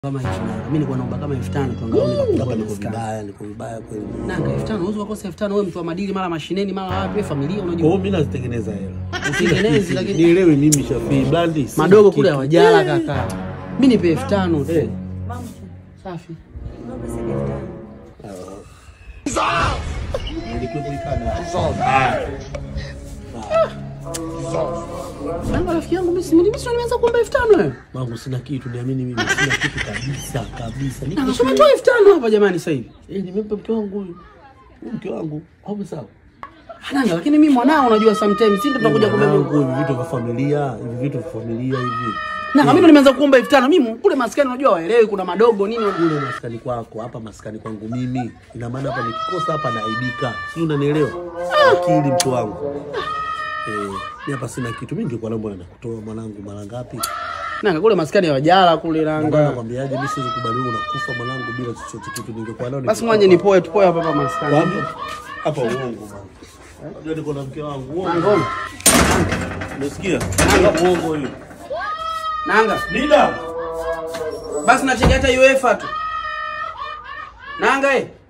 kama hicho na mimi nilikuwa naomba kama 5000 tu angalau Hapa nikakupa niko maskani. vibaya, niko vibaya kweli. Nanga 5000 unaweza kukosa 5000 wewe mtu wa madili mara mashineni mara wapi wewe familia Kwa unajua. hiyo mimi nazitengeneza hela. Usitengenezi lakini Nielewe mimi Shafii Blandi. si madogo kitu. kule hawajala kaka. Mimi nipe 5000 tu. Eh. Safi. Nilikuwa kuikana. Nanga rafiki yangu mimi si mimi sio nimeanza kuomba 5000 wewe. Mangu sina kitu, niamini mimi sina kitu kabisa kabisa. Niko Nanga soma tu 5000 hapa jamani sasa hivi. Eh, nimempa mke wangu huyu. Huyu mke wangu. Au sawa? Nanga lakini mimi mwanao unajua sometimes si ndio tunakuja Mwanangu, kubeba. hivi vitu vya familia, hivi vitu vya familia hivi. Nanga mimi ndo nimeanza kuomba 5000 mimi kule maskani unajua waelewi kuna madogo nini Kule maskani kwako, hapa maskani kwangu mimi. Ina maana hapa nikikosa hapa naaibika. Si unanielewa? Akili mke wangu. Eh, mimi hapa sina kitu. Mimi ningekuwa naomba nakutoa mwanangu mara ngapi? Nanga kule maskani hawajala kule Ngoja nanga. nakwambiaje, mimi siwezi kubali wewe unakufa mwanangu bila chochote kitu. Ningekuwa nao Basi mwanje nipoe tupoe hapa hapa maskani. Wapi? Hapa uongo bwana. Unajua niko na mke wangu. Uongo. Nangoma. Unasikia? Hapa uongo hiyo. Nanga. Nida. Basi nacheki hata UEFA tu. Nanga eh.